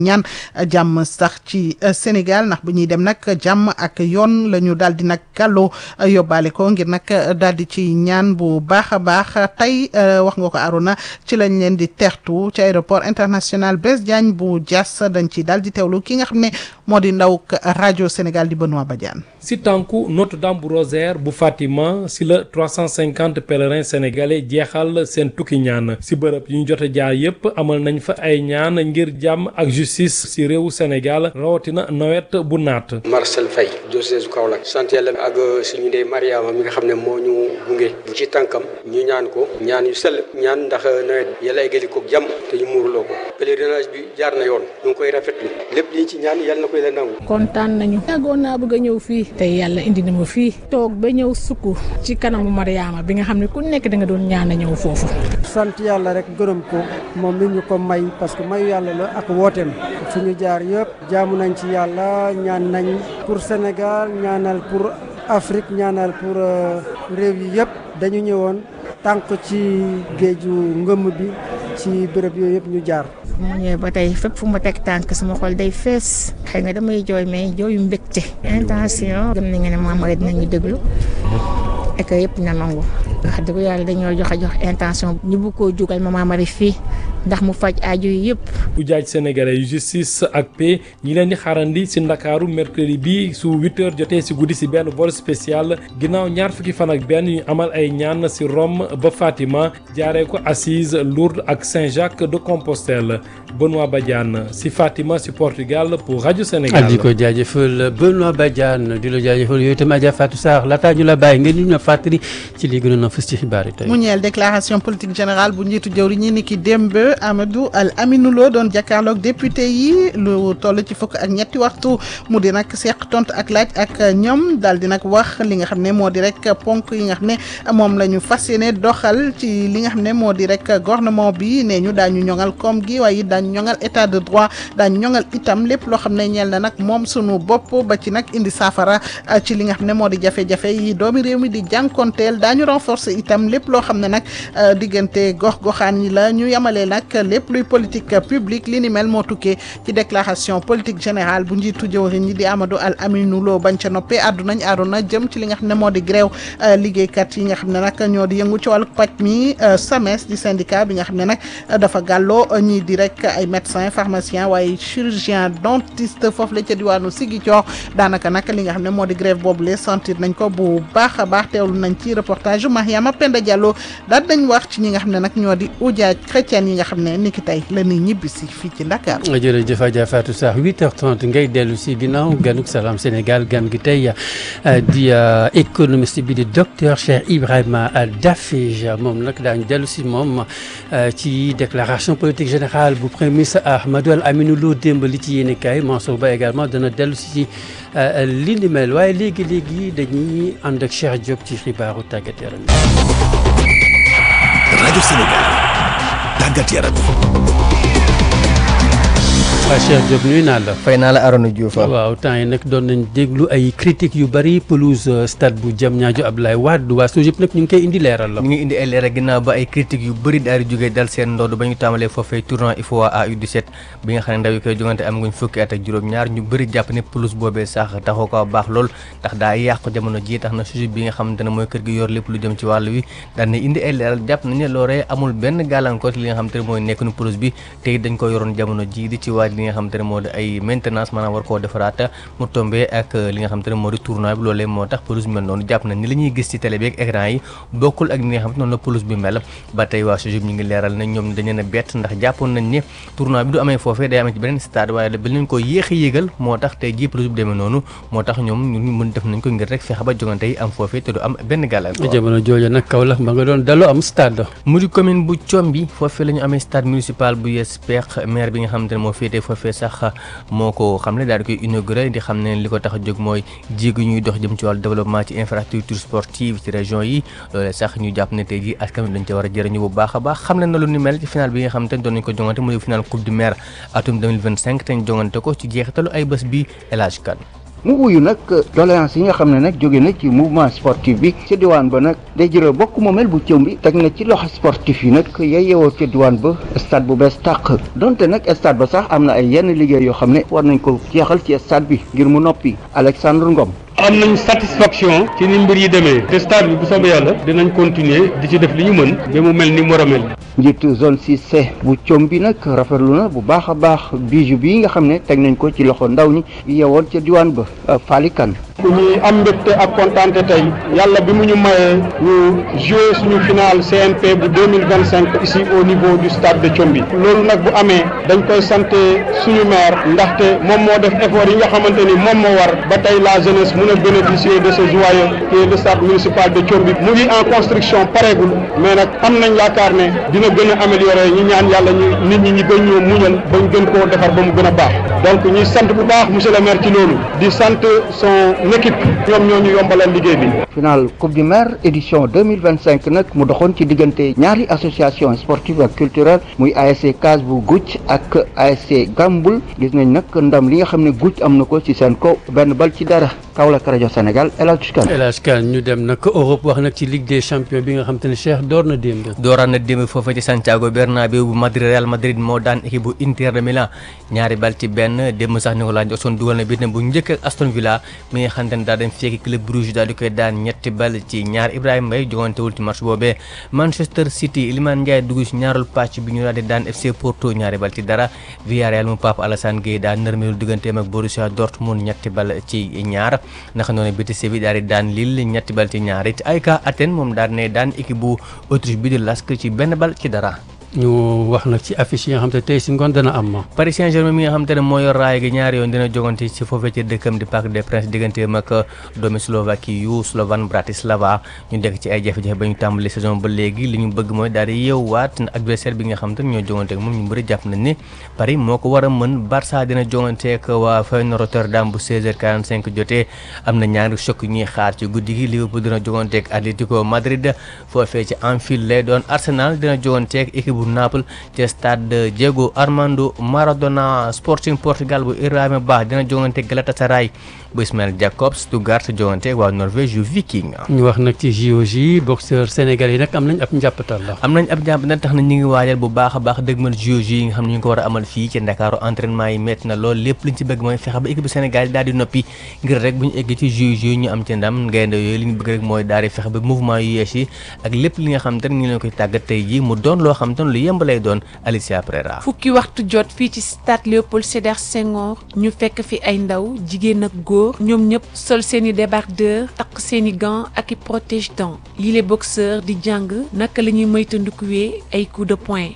ñaan jàmm sax ci Sénégal ndax bu ñuy dem nag jàmm ak yoon la ñu daal di nag gàlloo yóbbaale ko ngir nag daal di ci ñaan bu baax a baax tey wax nga ko Arona ci lañ leen di tertu ci aéroport international Blaise Diagne bu Diass dañ ci daal di teewlu ki nga xam ne moo di ndaw rajo Sénégal di Benoît Badiane. si tànku Notre-Dame bu Rosaire bu Fatima si la 350 pèlerins sénégalais jeexal seen tukki ñaan si bërëb yu ñu jot a jaar yépp amal nañ fa ay ñaan ngir jàmm ak justice si réewu Sénégal rawatina nawet bu naat. Marcel Faye diocèse bu Kaolack sant yàlla ak suñu ndey Mariama mi nga xam ne moo ñu gunge bu ci tànkam ñu ñaan ko ñaan yu sell ñaan ndax nawet yàlla eggali ko jàmm te ñu muurloo ko pèlerinage bi jaar na yoon ñu ngi koy rafetlu lépp liñ ci ñaan yàlla na koy la nangu. kontaan nañu yàggoon naa bëgg a ñëw fii tey yàlla indi na ma fii toog ba ñëw sukk ci kanamu Mariama bi nga xam ne ku nekk da nga doon ñaan a ñëw foofu. sant yàlla rek gërëm ko moom mi ñu ko may parce que mayu yàlla la ak wooteem fu ñu jaar yëpp jaamu nañ ci yàlla ñaan nañ pour Sénégal ñaanal pour Afrique ñaanal pour réew yi yëpp dañu ñëwoon tànk ci géeju ngëmm bi ci béréb yooyu yëpp ñu jaar. mu ñëwee ba tey fépp fu ma teg tànk sama xol day fees xëy nga damay jooy mais jooyu mbégte intention gëm nañu ne maam rek dinañu déglu et que yëpp na nangu wax dëgg yàlla dañoo joxe jox intention ñu bëgg koo jugal Mama Marie fii ndax mu faj aajo yi yëpp. ujaaj sénégalais yu justice ak paix ñi leen di xaarandi si ndakaaru mercredi bi su 8h jotee si guddi si benn vol spécial ginnaaw ñaar fukki fan ak benn ñu amal ay ñaan si Rome ba Fatima jaaree ko Assise Lourdes ak Saint-Jacques de Compostelle Benoît Badiane si Fatima si Portugal pour rajo Sénégal. di ko jaajëfal Benoît Badiane di la jaajëfal yooyu itam Adja Fatou Sarr laataa ñu la bàyyi ngeen ñu fàttali ci li gënoon a fës ci xibaar yi tey. mu ñeel déclaration politique générale bu njiitu jëwri ñi ni ki démb Amadou Al Aminou Lo doon jàkkaarloog député yi lu toll ci fukk ak ñetti waxtu mu di nag seq tontu ak laaj ak ñoom daal di nag wax li nga xam ne moo di rek ponk yi nga xam ne moom la ñu fas yéene doxal ci li nga xam ne moo di rek gouvernement bi nee ñu daañu ñoŋal koom gi waaye daañu ñoŋal état de droit daañu ñoŋal itam lépp loo xam ne ñeel na nag moom sunu bopp ba ci nag indi saafara ci li nga xam ne moo di jafe-jafe yi doomi réew mi di jànkonteel daañu renforcer itam lépp loo xam ne nag diggante gox-goxaan yi la ñu yemale nag lépp luy politique publique li ni mel moo tukkee ci déclaration politique générale bu njiitu jëwriñ ñi di Amadou Al Aminou Lo bañ ca noppee àddu nañ àdduna jëm ci li nga xam ne moo di grève liggéeykat yi nga xam ne nag ñoo di yëngu ci wàllu paj mi SAMES di syndicat bi nga xam ne nag dafa gàlloo ñii di rek ay médecin pharmacien waaye chirurgien dentiste foofu la ca diwaanu Ziguinchor daanaka nag li nga xam ne moo di grève boobu le sentir nañ ko bu baax a baax teewlu nañ ci reportage Mariama Penda Diallo daal dañ wax ci ñi nga xam ne nag ñoo di ujaaj chrétien yi nga xam ne niki tey la ñuy ñibbi si fii ci Dakar. jërëjëf Adja Fatou Sarr 8h30 ngay dellu si ginnaaw ganuk salaam Sénégal gan gi tey di économiste bi di docteur Cheikh Ibrahima Dafej moom nag daañu dellu si moom ci déclaration politique générale bu premier ministre Ahmadou Al Aminou Lo démb li ci yéene kaay Mansour Ba également dana dellu si ci li ni mel waaye léegi léegi dañuy ànd ak Cheikh Diop ci xibaaru tàggat yaram rajo Sénégal tàggat yaram waaw Cheikh Diop nuyu naa la. fay naa la Arona Diouf waaw temps yi nag doon nañ déglu ay critiques yu bari pelouse stade bu Diamniadio Abdoulaye Wade waa SOGIP nag ñu ngi koy indi leeral la. ñu ngi indi ay leeral ginnaaw ba ay critiques yu bëri daal di jógee dal seen ndodd ba ñu tàmbalee foofee tournoi IFOA AU17 bi nga xam ne ndaw yi koy jongante am nguñ fukki at ak juróom-ñaar ñu bëri jàpp ne pelouse boobee sax taxoo ko baax lool ndax daa yàqu jamono ji tax na SOGIP bi nga xamante ne mooy kër gi yor lépp lu jëm ci wàll wi daal ne indi ay leeral jàpp nañ ne loolee amul benn gàllankoor li nga xamante ne mooy nekk nu pelouse bi te dañ ko yoroon jamono ji di ci waaj li nga xamante ne moo di ay maintenance maanaam war koo defaraat mu tombé ak li nga xamante ne moo di tournoi bi loolee moo tax pelouse bi mel noonu jàpp na ni la ñuy gis ci télé bi ak écran yi bokkul ak ni nga xamante noonu la pelouse bi mel ba tey waa SOGIP ñu ngi leeral nañ ñoom dañu leen a bett ndax jàppoon nañ ne tournoi bi du amee foofee day amee ci beneen stade waaye bi nañ ko yéex a yéegal moo tax tey jii pelouse bi demee noonu moo tax ñoom ñu mën def nañ ko ngir rek fexe ba jogante yi am foofee te du am benn gàllankoor jamono jooju nag Kaolack ba nga doon daloo am stade mu di commune bu Thiomby foofee la ñu amee stade municipal bu yees peex maire bi nga xamante ne moo féetee foofee sax moo ko xam ne daal di koy inauguré di xam ne li ko tax a jóg mooy jéego ñuy dox jëm ci wàllu développement ci infrastructure sportive ci région yi loolee sax ñu jàpp ne tey jii askan wi dañ ca war a jëriñu bu baax a baax xam ne na lu ni mel ci final bi nga xam te ne doon nañ ko jongante mu di final coupe du maire atum 2025 te ñu jongante ko ci jeexitalu ay bés bi El Hadj Kane mu wuyu nag doléance yi nga xam ne nag jóge na ci mouvement sportif bi ca diwaan ba nag day jëral bokk moomeel bu cëw bi teg na ci loxo sportif yi nag yay yeewoo ca diwaan ba stade bu bees tàq donte nag stade ba sax am na ay yenn liggéey yoo xam ne war nañ ko jeexal ci stade bi ngir mu noppi Alexandre Ngom am nañ satisfaction ci ni mbir yi demee te stade bi bu soobee yàlla dinañ continuer di ci def li ñu mën ba mu mel ni mu war a mel njiitu zone 6C bu com bi nag rafetlu na bu baax a baax bijou bii nga xam ne teg nañ ko ci loxo ndaw ñi yewoon ca diwaan ba Falikan ku ñuy am mbégte ak kontaante tey yàlla bi mu ñu mayee ñu jouer suñu final CNP bu 2025 ici au niveau du stade de Thiombi loolu nag bu amee dañ koy sant suñu maire ndaxte moom moo def effort yi nga xamante ni moom moo war ba tey la jeunesse mun a bénéficier de ce joyau qui est le stade municipal de Thiombi mu ngi en construction pareegul mais nag am nañ yaakaar ne dina gën a améliorer ñu ñaan yàlla ñu nit ñi ñi gën ñoo muñal bañ gën koo defar ba mu gën a baax donc ñuy sant bu baax monsieur le maire ci loolu di sant son équipe ñoom ñoo ñu yombalal liggéey bi. final coupe du maire édition 2025 nag mu doxoon ci diggante ñaari association sportive ak culturelle muy ASC Case bu Goutte ak ASC Gamboul gis nañ nag ndam li nga xam ne Goutte am na ko ci seen kaw benn bal ci dara Kaolack rajo Sénégal El Hadj Kane. El Hadj Kane ñu dem nag Europe wax nag ci Ligue des champions bi nga xam te ne Cheikh door na démb. dooraan na démb foofa ci Santiago Bernabéu bu Madrid Real Madrid moo daan équipe bu Inter de Milan ñaari bal ci benn démb sax Nicolas Jackson dugal na bit bu njëkk ak Aston Villa mi nga xam te ne daa dem fekki club Bruges daal di koy daan ñetti bal ci ñaar Ibrahima Mbaye jogantewul ci match boobee Manchester City Iliman Ndiaye dugg ci ñaarul pàcc bi ñu daal di daan FC Porto ñaari bal ci dara Villarreal mu Pape Alassane Gueye daan nërmeelu digganteem ak Borussia Dortmund ñetti bal ci ñaar naka noonu Betis Séville daal di daan Lille ñetti bal ci ñaar it AEK Athènes moom daal ne daan équipe bu Autriche bi di Lask ci benn bal ci dara ñu wax nag ci affiche yi nga xam te tey si ngoon dana am. Paris Saint-Germain mi nga xam te ne moo yor raay gi ñaari yoon dina jogante ci foofee ci dëkkam di Parc des Princes digganteem ak doomi Slovaquie yu Slovan Bratislava ñu dekk ci ay jafe-jafe ba ñu tàmbali saison ba léegi li ñu bëgg mooy daal di yeewaat adversaire bi nga xam te ne ñoo jogante ak moom ñu bëri jàpp nañ ne Paris moo ko war a mën Barça dina jogante ak waa Feyenoord Rotterdam bu 16h45 jotee am na ñaari choc yu ñuy xaar ci guddi gi Liverpool dina jogante ak Atlético Madrid foofee ci Anfield lay doon Arsenal dina jogante ak équipe bu Naples ci stade Diego Armando Maradona Sporting Portugal bu Ibrahima Ba dina jogante Galatasaray bu Ismail Jacobs Stuttgart jogante waa Norvège yu Viking. ñu wax nag ci JOJ boxeur sénégalais yi nag am nañ ab njàppatal la. am nañ ab njàppatal tax na ñu ngi waajal bu baax a baax dëgmal JOJ yi nga xam ne ñu ngi ko war a amal fii ci Ndakaaru entraînement yi métti na lool lépp liñ ci bëgg mooy fexe ba équipe bu Sénégal yi daal di noppi ngir rek bu ñu eggee ci JOJ yi ñu am ci ndam gaynde yooyu li ñu bëgg rek mooy daal di fexe ba mouvement yu yees yi ak lépp li nga xam te ne ñu leen koy tàggat tey jii mu doon loo xam te ne lu yemb lay doon Alicia Pereira. fukki waxtu jot fii ci stade Léopold Sédar Senghor ñu fekk fi ay ndaw jigéen ak góor ñoom ñëpp sol seeni débardeur takk seeni gants ak i protège dents yile boxeur di jàng naka la ñuy moytandikuwee ay coup de poing.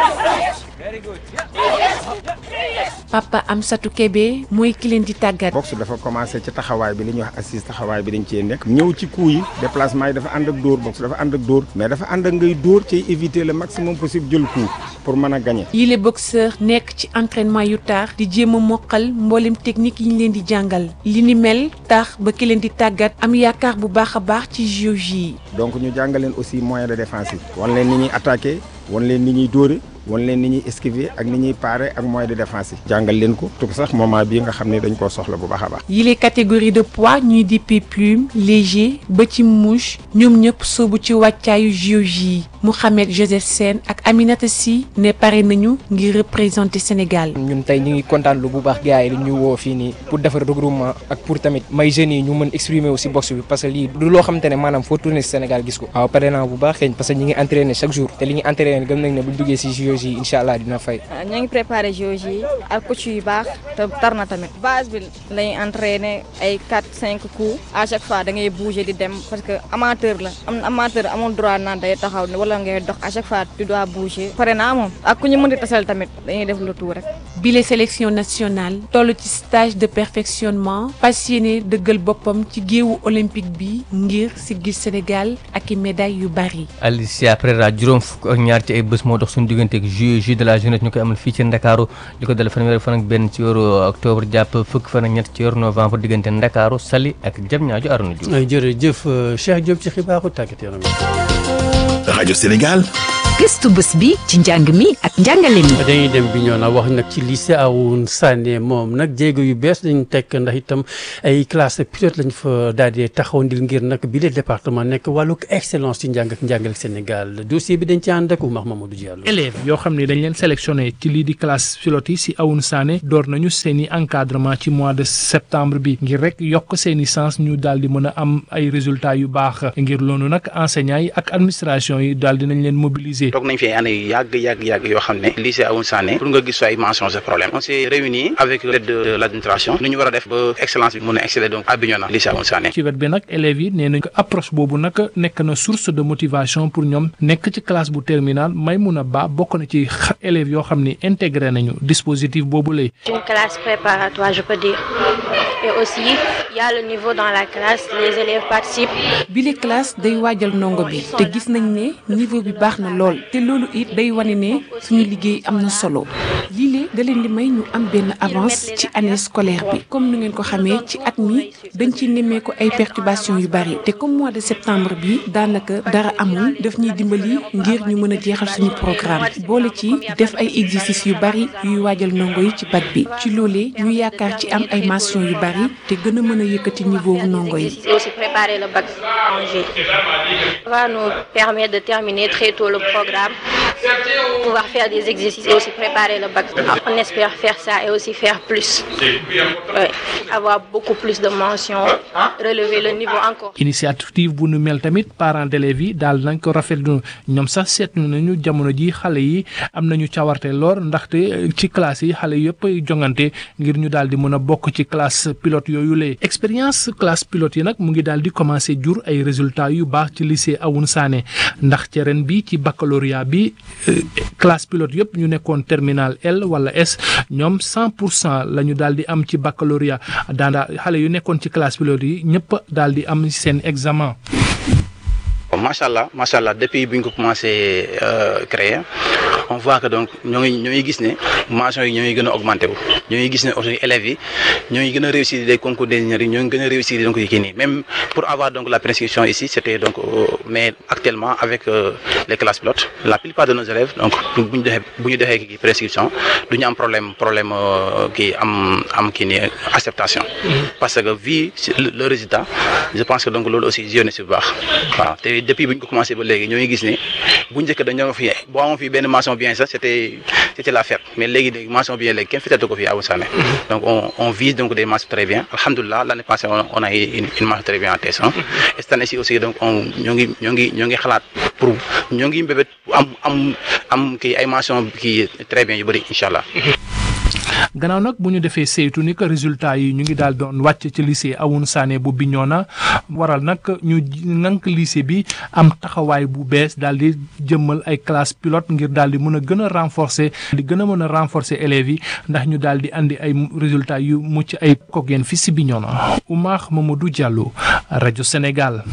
Papa Amsatou Kébé mooy ki leen di tàggat. boxe dafa commencé ci taxawaay bi li ñuy wax assise taxawaay bi dañ cee nekk. ñëw ci coup yi déplacement yi dafa ànd ak dóor boxe dafa ànd ak dóor. mais dafa ànd ak ngay dóor ci éviter le maximum possible jël coup pour mën a gagner. yile boxeur nekk ci entraînement yu tar di jéem a moqal mboolem technique yi ñu leen di jàngal li ni mel tax ba ki leen di tàggat am yaakaar bu baax a baax ci JOJ yi. donc ñu jàngal leen aussi moyen de défense yi. wan leen ni ñuy attaquer wan leen ni ñuy dóore wan leen ni ñuy esquiver ak ni ñuy parer ak moyen de défense yi. jàngal leen ko tout sax moment bii nga xam ne dañ koo soxla bu baax a baax. yile catégorie de poids ñuy dippee plume léger ba ci mouche ñoom ñëpp soobu ci wàccaayu JOJ yi Mouhamed Joseph Sène ak Aminata Sy ne pare nañu ngir représenter Sénégal. ñun tey ñu ngi kontaan lu bu baax gars yi li ñu woo fii nii pour defar regroupement ak pour tamit may jeunes yi ñu mën exprimer aussi boxe bi parce que lii du loo xamante ne maanaam foo tourner si Sénégal gis ko. waaw pare naa bu baax xëy parce que ñi ngi entraîner chaque jour te li ñuy entraîner gëm nañ ne bu ñu duggee si JOJ yi incha allah dina fay. ñoo ngi préparé JOJ yi ak coach yu baax te tar na tamit base bi lañuy entraîner ay 4 5 coups à chaque fois da ngay bouger di dem parce que amateur la am amateur amul droit naan day taxaw wala ngay dox à chaque fois tu dois bouger pare naa moom ak ku ñu mën di tasal tamit dañuy def le tout rek. bile sélection nationale toll ci stage de perfectionnement fas yéene dëggal boppam ci géewu olympique bi ngir siggil Sénégal ak i médailles yu bari. Alicia Pereira juróom fukk ak ñaar ci ay bés moo dox suñu diggante ak JOJ de la jeunesse ñu koy amal fii ci Ndakaaru li ko dal fanweeri fan ak benn ci weeru octobre jàpp fukk fan ak ñett ci weeru novembre diggante Ndakaaru Saly ak Diamniadio Arona Diouf. jërëjëf Cheikh Diop ci xibaaru tàggat yaram rajo Sénégal gëstu bés bi ci njàng mi ak njàngale mi. dañuy dem bi ñoo na wax nag ci lycée Awoune Sané moom nag jéego yu bees dañu tekk ndax itam ay classe pilote lañ fa daal di taxaw ndil ngir nag bi le département nekk wàllu excellence ci njàng ak njàngale Sénégal dossier bi dañ ci ànd ak Oumar Mamadou Diallo. élèves yoo xam ne dañ leen sélectionné ci lii di classe pilote yi si Awoune Sané door nañu seen i encadrement ci mois de septembre bi ngir rek yokk seen i sens ñu daal di mën a am ay résultats yu baax ngir loolu nag enseignants yi ak administration yi daal di nañ leen mobiliser. toog nañ fi ay année yu yàgg yàgg yàgg yoo xam ne lycée Awoune Sané pour nga gis ay mentions de problème on s'est réunis avec l'aide de l'administration nu ñu war a def ba excellence bi mën a exceller donc à Bignona lycée Awoune Sané ci wet bi nag élèves yi nee nañ ko approche boobu nag nekk na source de motivation pour ñoom nekk ci classe bu terminal Maymouna Ba bokk na ci élèves yoo xam ni intégré nañu dispositif boobu lay une classe préparatoire je peux dire et aussi il y a le niveau dans la classe les élèves participent. bile classe day waajal ndongo bi te gis nañ ne niveau bi baax na lool te loolu it day wane ne suñu liggéey am na solo lii lee da leen di may ñu am benn avance ci année scolaire bi comme nu ngeen ko xamee ci at mi dañ ci nemmeeku ay perturbations yu bari te comme mois de septembre bi daanaka dara amul daf ñuy dimbali ngir ñu mën a jeexal suñu programme boole ci def ay exercices yu bari yuy waajal ndongo yi ci bac bi ci loolee ñu yaakaar ci am ay mentions yu bari te gën a mën a yëkkati niveau wu ndongo yi. et aussi préparer le bac en juillet. Ça va nous permettre de terminer très tôt le programme, pouvoir faire des exercices et aussi préparer le bac. On espère faire ça et aussi faire plus. Ouais. Avoir beaucoup plus de mentions, relever le niveau encore. initiative bu nu mel tamit parents d'élèves yi daal nañ ko rafetlu ñoom sax seetlu nañu jamono ji xale yi am nañu cawarte lool ndaxte ci classe yi xale yëpp jongante ngir ñu daal di mën a bokk ci classe pilote yooyu lay expérience classe pilote yi nag mu ngi daal di commencer jur ay résultats yu baax ci lycée Awoune Sané ndax ci ren bi ci baccalauréat bi classe pilote yëpp ñu nekkoon terminal L wala S ñoom 100 pour cent la ñu daal di am ci baccalauréat daandaa xale yu nekkoon ci classe pilote yi ñëpp daal di am seen examen. macha allah macha allah depuis bi ñu ko commencé créer on voit que donc ñoo ngi ñoo ngi gis ne mentions yi ñoo ngi gën a augmenté wu ñoo ngi gis ne aussi élèves yi ñoo ngi gën a réussir des concours d'ingénierie ñoo ngi gën a réussir donc yi kii nii même pour avoir donc la prescription ici c'était donc mais actuellement avec les classes pilotes la plupart de nos élèves donc bu ñu defee bu ñu defee kii prescription du ñu am problème problème kii am am kii nii acceptation parce que vu le résultat je pense que donc loolu aussi yéene si bu baax waaw te depuis bi ñu ko commencé ba léegi ñoo ngi gis ne bu njëkk dañoo fi boo amoon fi benn mention bien sax c'était c'était la fête mais léegi léegi mention bien léegi kenn fitatu ko fi Awoune Sané donc on on vise donc des mentions très bien alhamdulilah l'année passée on on a eu une une mention très bien en TS1 et cette année-ci aussi donc on ñoo ngi ñoo ngi ñoo ngi xalaat pour ñoo ngi mbébét am am am kii ay mention kii très bien yu bëri incha allah. gannaaw nag bu ñu defee saytu ni que résultat yi ñu ngi daal doon wàcc ci lycée Awoune Sané bu Bignona waral nag ñu nank lycée bi am taxawaay bu bees daal di jëmmal ay classe pilote ngir daal di mën a gën a renforcer di gën a mën a renforcer élèves yi ndax ñu daal di andi ay résultats yu mucc ay kook yéen fi si Bignona Oumar Mamadou Diallo rajo Sénégal.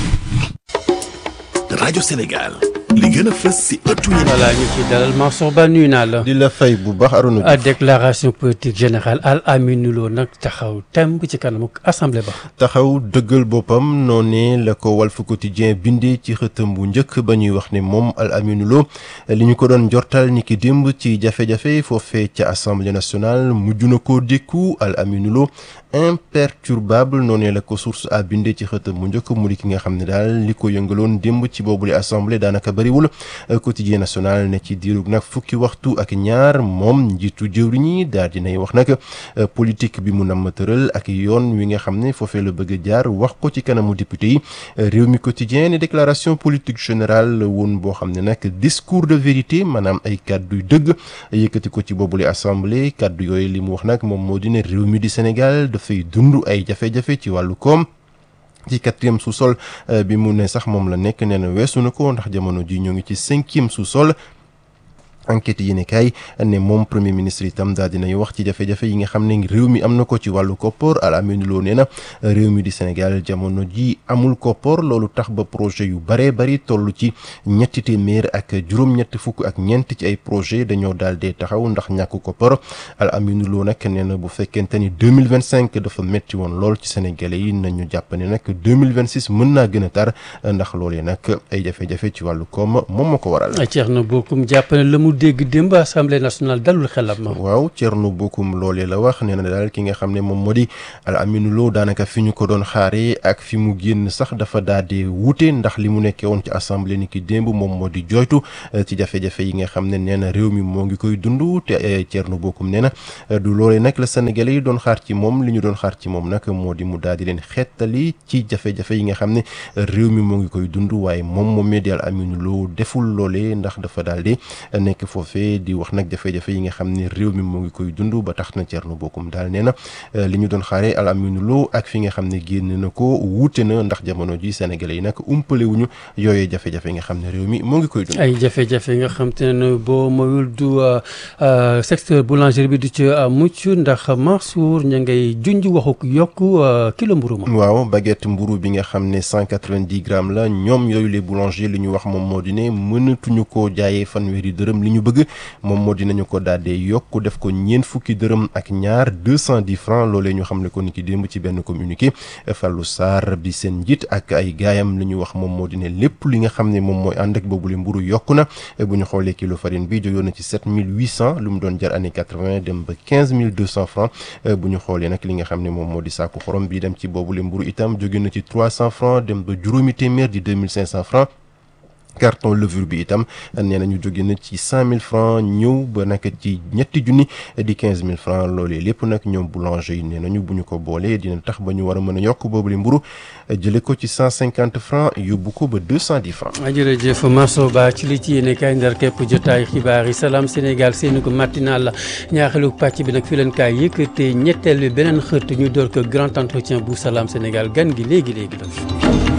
rajo Sénégal. li gën a fës si ëttu yi. voilà ñu ci dalal Mansour Ba nuyu naa la. di la fay bu baax Arouna à déclaration politique générale Al Amine Lo nag taxaw temb ci kanamu assemblée ba. taxaw dëggal boppam noonee la ko Walf Quotidien bindee ci xëtam bu njëkk ba ñuy wax ne moom Al Amine Lo li ñu ko doon jortal ni ki démb ci jafe-jafe foofee ca assemblée nationale mujj na koo dékku Al Amine Lo imperturbable noonee la ko source a bindee ci xëtam bu njëkk mu di ki nga xam ne daal li ko yëngaloon démb ci boobule assemblée daanaka bariwul quotidien national ne ci diirug nag fukki waxtu ak ñaar moom njiitu jëwriñ yi daal dinay wax nag politique bi mu namm tëral ak yoon wi nga xam ne foofee la bëgg a jaar wax ko ci kanamu député yi réew mi quotidien ne déclaration politique générale woon boo xam ne nag discours de vérité maanaam ay kàddu yu dëgg yëkkati ko ci boobule assemblée kàddu yooyu li mu wax nag moom moo di ne réew mi di Sénégal dafay dund ay jafe-jafe ci wàllu koom ci quatrième sous-sol bi mu ne sax moom la nekk nee na weesu na ko ndax jamono ji ñoo ngi ci cinquième sous-sol enquête yéene kaay ne moom premier ministre itam daal dinay wax ci jafe-jafe yi nga xam ne réew mi am na ko ci wàllu koppor Al Amine Lo nee na réew mi di Sénégal jamono ji amul koppor loolu tax ba projet yu baree bari toll ci ñetti téeméer ak juróom-ñetti fukk ak ñeent ci ay projet dañoo daal dee taxaw ndax ñàkk koppor Al Amine Lo nag nee na bu fekkente ni 2025 dafa metti woon lool ci sénégalais yi nañu jàpp ne nag 2026 mën naa gën a tar ndax loolee nag ay jafe-jafe ci wàllu koom moom moo ko waral. Thierno Bocoum jàpp ne la mu dégg démb assemblée nationale dalul xelam ma. waaw Thierno Bocoum loolee la wax nee na daal ki nga xam ne moom moo di Al Amine Lo daanaka fi ñu ko doon xaaree ak fi mu génn sax dafa daal di wuute ndax li mu nekkee woon ci assemblée ni ki démb moom moo di jooytu ci jafe-jafe yi nga xam ne nee na réew mi moo ngi koy dund te Thierno Bocoum nee na du loolee nag la Sénégalais yi doon xaar ci moom li ñu doon xaar ci moom nag moo di mu daal di leen xettali ci jafe-jafe yi nga xam ne réew mi moo ngi koy dund waaye moom moom di Al Amine Lo deful loolee ndax dafa daal di nekk foofee di wax nag jafe-jafe yi nga xam ne réew mi moo ngi koy dund ba tax na Thierno Bocoum daal nee na li ñu doon xaaree Al Amine Lo ak fi nga xam ne génn na ko wuute na ndax jamono ji Sénégalais yi nag umpale wuñu yooyee jafe-jafe yi nga xam ne réew mi moo ngi koy dund. ay jafe-jafe yi nga xam te ne boo mayul du secteur boulangerie bi du ci mucc ndax Mansour ña ngay junj waxu yokk kilo mburu ma. waaw baguette mburu bi nga xam ne cent quatre-vingt-dix grammes la ñoom yooyu les boulangers li ñu wax moom moo di ne mënatuñu koo jaayee fanweeri dërëm li ñu bëgg moom moo dinañu ko daal di yokk def ko ñeent fukki dërëm ak ñaar deux cent dix francs loolee ñu xam ne ko ni ki démb ci benn communiqué Fallou Sarr bi seen njiit ak ay gaayam li ñu wax moom moo di ne lépp li nga xam ne moom mooy ànd ak boobule mburu yokku na bu ñu xoolee kilo farine bi jógoon na ci sept mille huit cent lu mu doon jar année quatre-vingt dem ba quinze mille deux cent francs bu ñu xoolee nag li nga xam ne moom moo di saaku xorom bi dem ci boobule mburu itam jóge na ci trois cent francs dem ba juróomi téeméer di deux mille cinq cent francs carton levure bi itam nee nañu jóge na ci cent mille francs ñëw ba nag ci ñetti junni di quinze mille francs loolee lépp nag ñoom boulanger yi nee nañu bu ñu ko boolee dina tax ba ñu war a mën a yokk boobule mburu jële ko ci cent cinquante francs yóbbu ko ba deux cent dix francs. jërëjëf Mansour Ba ci li ci yéene kaay ndar képp jotaay xibaar yi salaam Sénégal seeni ko matinal la ñaareelu pàcc bi nag fi leen kaay yëkkate ñetteel bi beneen xët ñu door ko grand entretien bu salaam Sénégal gan gi léegi léegi la.